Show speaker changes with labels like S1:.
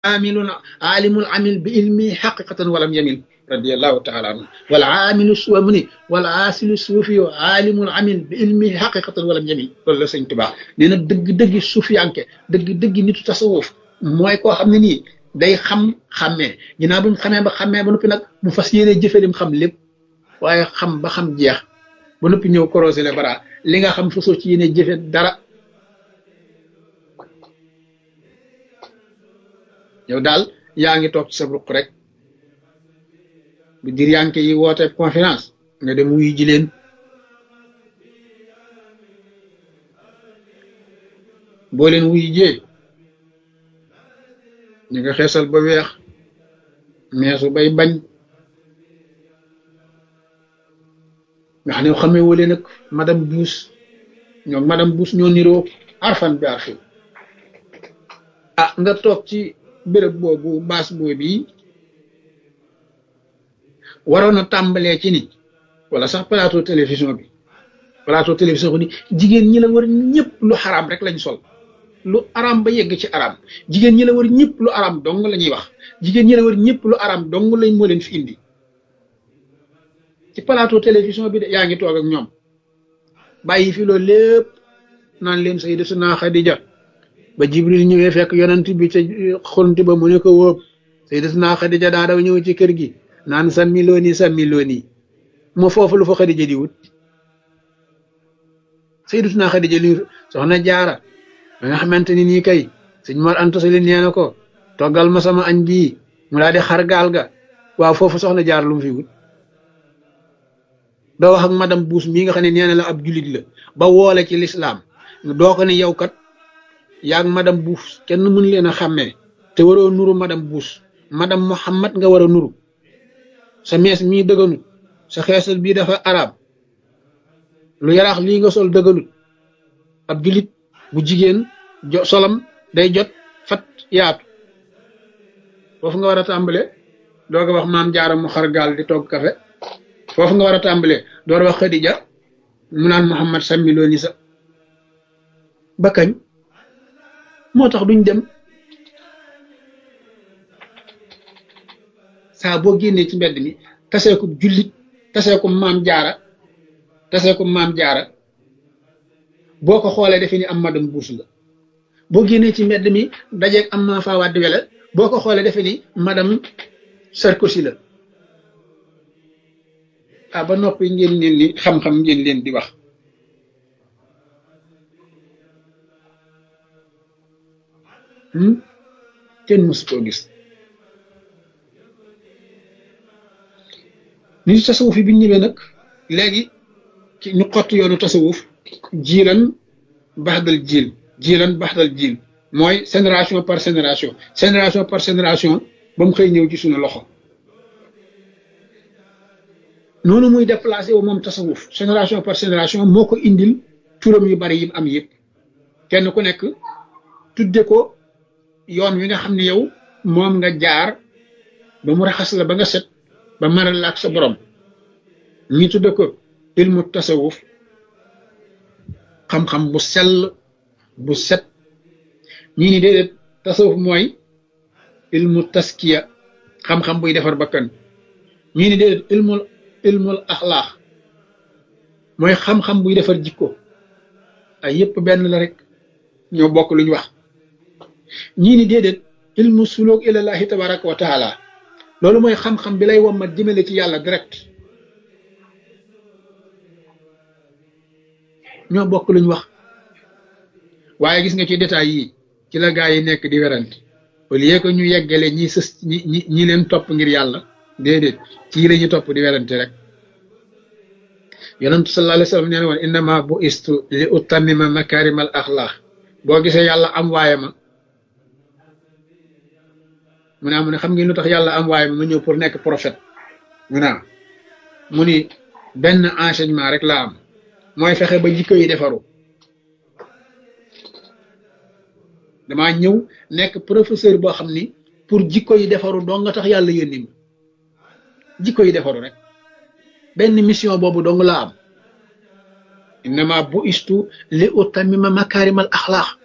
S1: amilun alimul amil bi ilmi xaqiqatan walam yamil radiallahu taala anhu wal aamilu suwa mu ni wal aasilu suufi yo alimul amil bi ilmi xaqiqatan walam yamil loolu la sëñ Tuubaa nee na dëgg-dëggi suufiyanke dëgg-dëggi nitu tasawuf mooy koo xam ne nii day xam xàmmee ginnaaw bu mu xamee ba xàmmee ba noppi nag mu fas yéene jëfe lim xam lépp waaye xam ba xam jeex ba noppi ñëw corosé le bara li nga xam fasoo ci yéene jëfe dara yow daal yaa ngi toog ci sa ruq rek bu dir yanke yi woote conférence nga dem wuyu ji leen boo leen wuyu jee ñu nga xeesal ba weex meesu bay bañ nga xam ne xamee wale nag madame Buus ñoom madame Buus ñoo niroo arfan bi arfi ah nga toog ci béréb boobu baas boobu yi waroon a tàmbalee ci ni wala sax plateau télévision bi plateau télévision bi ni jigéen ñi la war ñëpp lu xaraam rek lañ sol lu araam ba yegg ci araam jigéen ñi la war ñëpp lu araam dong la ñuy wax jigéen ñi la war ñëpp lu araam dong lañ moo leen fi indi ci plateau télévision bi de yaa ngi toog ak ñoom bàyyi fi loolu lépp naan leen Sayyidatuna Xadija ba Jibril ñëwee fekk yonent bi ca xonti ba mu ne ko wóob Sayyidatuna Xadija daa daw ñëw ci kër gi naan sàmmi looni sàmmi looni moo foofu lu fa Xadija di wut Sayyidatuna Xadija li soxna jaara ba nga xamante ni nii kay sëñ Mor Anta Sali nee na ko toggal ma sama añ bii mu daal di xar gaal ga waaw foofu soxna jaar lu mu fi wut doo wax ak madame Buus mii nga xam ne nee na la ab julit la ba woole ci lislaam doo ko ne yow kat yaag madame Buus kenn mën leen a xàmmee te waroo nuru madame Buus madame Muhammad nga war a nuru sa mees mii dëgganut sa xeesal bii dafa arab lu yaraax lii nga sol dëgganut ab julit bu jigéen jo solam day jot fat yaatu foofu nga war a tàmbale doo ko wax maam jaara mu xar gaal di togg kafe foofu nga war a tàmbale door wax Xadija mu naan Muhammad sàmmi loo ni sa ba kañ moo tax duñ dem saa boo génnee ci mbedd mi tasee ko jullit tasee ko maam jaara tasee ko maam jaara boo ko xoolee defe ni am madame buus la boo génnee ci mbedd mi dajeeg am ma faawaat wele boo ko xoolee defe ni madame Sarkozy la ah ba noppi ngeen leen ni xam-xam ngeen leen di wax kenn mësu koo gis nit tasawuf yi bi ñu ñëwee nag léegi ñu xott yoonu tasawuf jiilan baxdal jiil jiilan baxdal jiil mooy génération par génération génération par génération ba mu xëy ñëw ci suñu loxo noonu muy déplacé wu moom tasawuf génération par génération moo ko indil turam yu bari yim am yëpp kenn ku nekk tudde ko yoon wi nga xam ne yow moom nga jaar ba mu raxas la ba nga set ba maral la ak sa borom ñi tudde ko ilmu tasawuf xam-xam bu sell bu set ñii ni déedéet tasawuf mooy ilmu taskiya xam-xam buy defar bakkan ñii ni déedéet ilmul ilmul axlaax mooy xam-xam buy defar jikko ay yépp benn la rek ñoo bokk lu ñu wax ñii ni déedéet ilmu suluk ilallahi tabaraka wa taala loolu mooy xam-xam bi lay wommat jëmale ci yàlla direct ñoo bokk luñ wax waaye gis nga ci détails yi ci la gaa yi nekk di werante au lieu que ñu yeggale ñi sës ñi ñi ñi leen topp ngir yàlla déedéet ci la ñu topp di werante rek yonentu sallallahu alayhi wa sallam nee na woon innama bu istu li utammima makarimal axlaax boo gisee yàlla am waaye ma mu ne mu ne xam ngeen lu tax yàlla am waaye ma ma ñëw pour nekk prophète mu ne mu ni benn enseignement rek la am mooy fexe ba jikko yi defaru damaa ñëw nekk professeur boo xam ni pour jikko yi defaru dong nga tax yàlla yónni ma jikko yi defaru rek benn mission boobu dong laa am innama bu istu li utammima makarimal axlaax